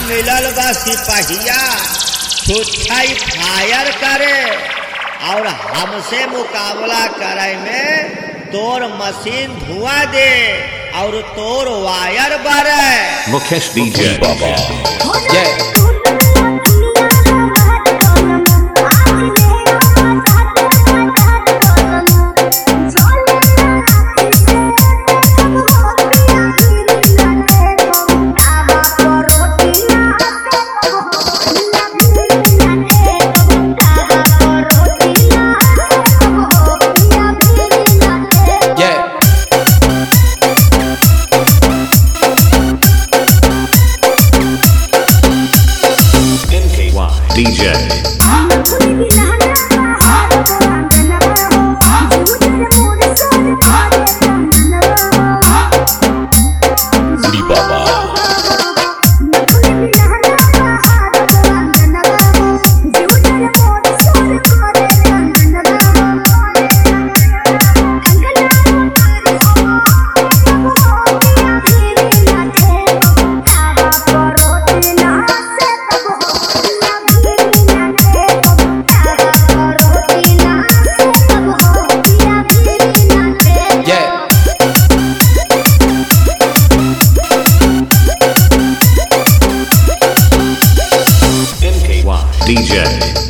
मिलल बा सिपहिया छुट्छाई फायर करे और हमसे मुकाबला करे में तोर मशीन धुआं दे और तोर वायर बरे Mukesh DJ. Yeah. Yeah. NKY DJ. Udi Baba. Yeah. NKY DJ.